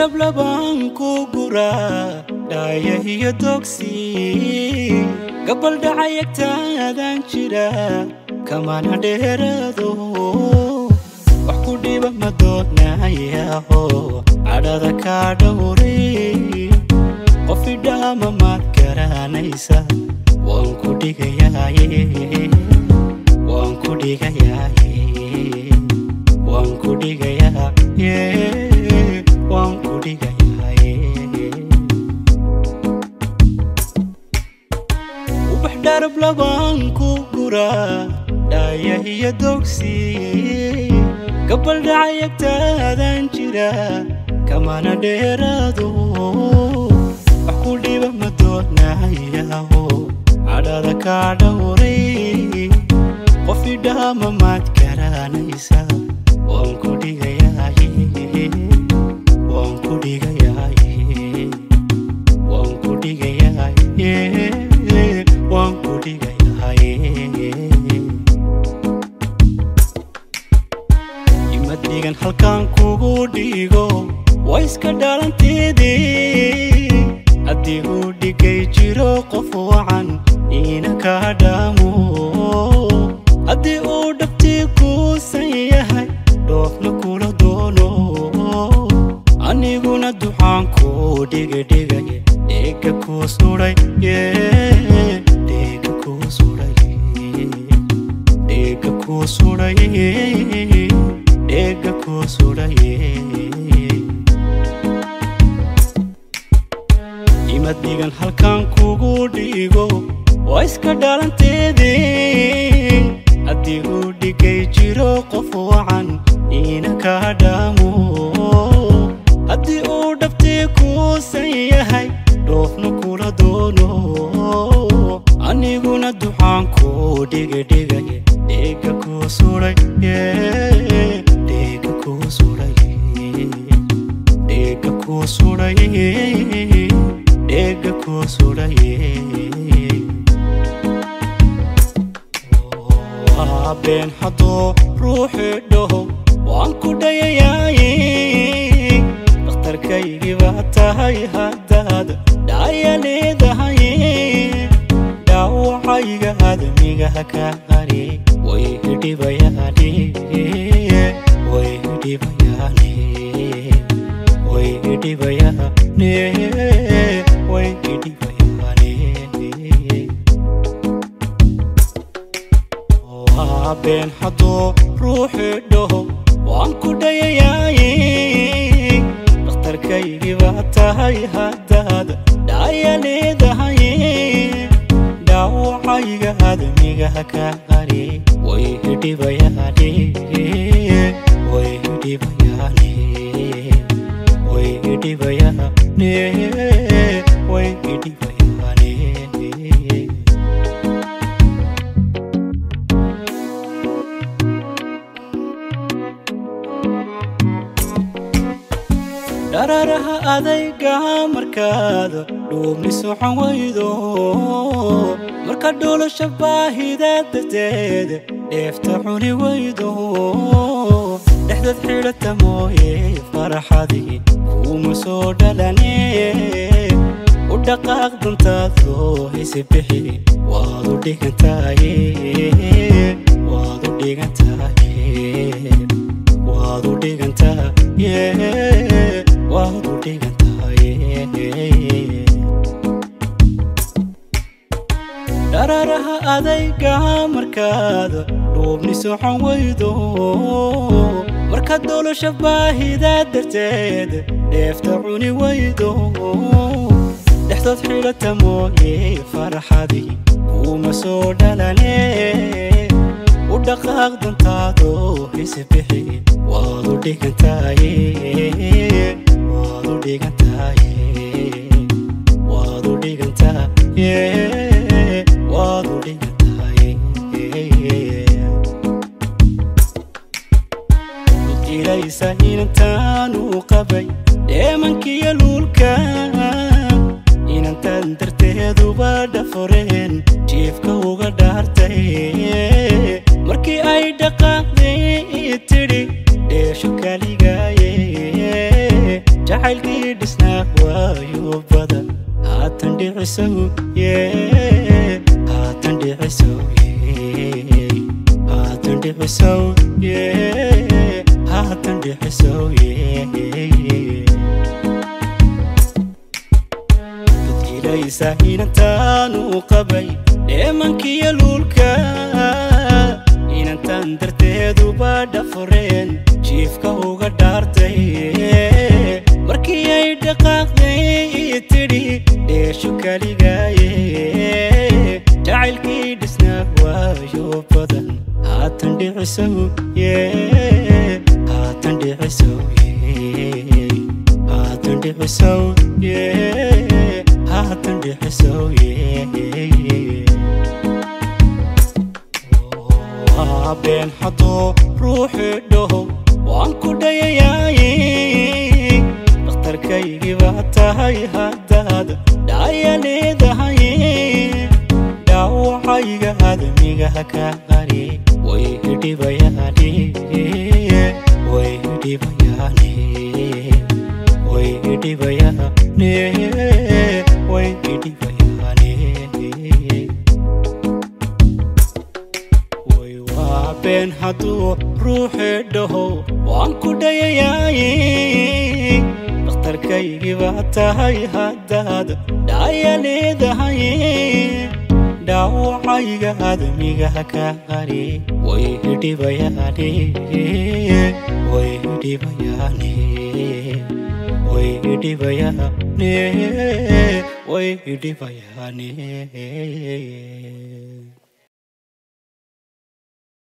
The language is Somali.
dhablaban ku guraa dhaaya iyo dogsi gabal dhacayagtaadaan jira kamana dheeraado wax ku dhiba ma doonayaho cadhada kaa dhowray qof idhaama maad garanaysa waan ku dhigayaaye waan ku dhigayaaye waan ku dhigayaaye waan ku dhigayaaye ubax dharab labaan ku guraa dhaaya iyo dogsi gabal dhacayagtaadaan jira kamana dheeraado wax ku dhiba ma doonayaho cadhada kaa dhowray qof idhaama maad garanaysa waan ku dhigayaaye waan ku dhigayaaye waan ku dhigayaaye waan ku dhigayaaye imad dhigan halkaan kugu dhigo waa iska dhalanteedii haddii uu dhigay jiro qof wacan iina kaa dhaamo haddii uu dhabtii kuusan yahay dhoofna kula doono aniguna duxaan kuu dhigadhigay dheega kuu sudhay dheega kuu sudhay dheega kuu sudhay dheega kuu sudhay imad dhigan halkaan kugu dhigo waa iska dhalanteedii haddii uu dhigay jiro qof wacan iina kaa dhaamo haddii uu dhabtii kuusan yahay dhoofna kula doono aniguna duxaan kuu dhigadhigay dheega kuu sudhay dheega kuu sudhay dheega kuu sudhay dheega kuu sudhay waa been hadduu ruuxi dhaho waan ku dhayayaaye dhakhtarkaygii baa tahay haddaad dhaaya leedahay dhaawacayga admigaha ka qari way hidhibayaane way hidhibayaane way hidhibayaane way hidhibayaane waa been hadduu ruuxi dhaho waan ku dhayayaaye dhakhtarkaygii baa tahay haddaad dhaaya leedahay dhaawacayga admigaha ka qari way hidhibayaane way hidhibayaane way hidhibayaane way hidhibayaane dhararaha adayga markaada dhuubni socon waydo marka dhuulasha baahida darteed dheefta cuni waydo dhexdad xidhata mooye faraxadii kuuma soo dhalane u dhaqaaq dantaadoo hisi bixi waad u dhigantaye waad u dhigantaye waad u dhigantaye waad u dhigantaye dhararaha adayga markaada dhuubni socon waydo marka dolasha baahida darteed dheefta cuni waydo dhexdood xidhata mooye faraxadii kuuma soo dhalane u dhaqaaq dantaadoo hisi bixi waad u dhigantaye waad u dhigantaye waad u dhigantaye waad u dhigantaye ilaysa inantaanu qabay dheemankiyo luulka inantan darteeduba dhaforeen jiifka uga dhaartay markii ay dhaqaaqday tidhi dheesho kaligaaye jacaylkii dhicisow yee haatan dhicisow yee haatan dhicisow yee haatan dhicisow yee dadkiilaysa inantaanu qabay dheemankiyo luulka inantan darteeduba dhafureen jiifka uga dhaartay markii ay dhaqaaqday tidhi dheeshu kaligaaye jacaylkii dhisnaa waayo badan haatan dhicisow yee haatan dhicisow yee haatan dhicisow yee haatan dhicisow yee been hadduu ruuxi dhaho waan ku dhayayaaye dhakhtarkaygii baa tahay haddaad dhaaya leedahay dhaawacayga admigaha ka qari way idhibayaane way idhibayaane way idhibayaane way idhibayaane been hadduu ruuxi dhaho waan ku dhayayaaye dhakhtarkaygii baa tahay haddaad dhaaya leedahay dhaawacayga admigaha ka qari way idhibayaane way idhibayaane way idhibayaane way idhibayaane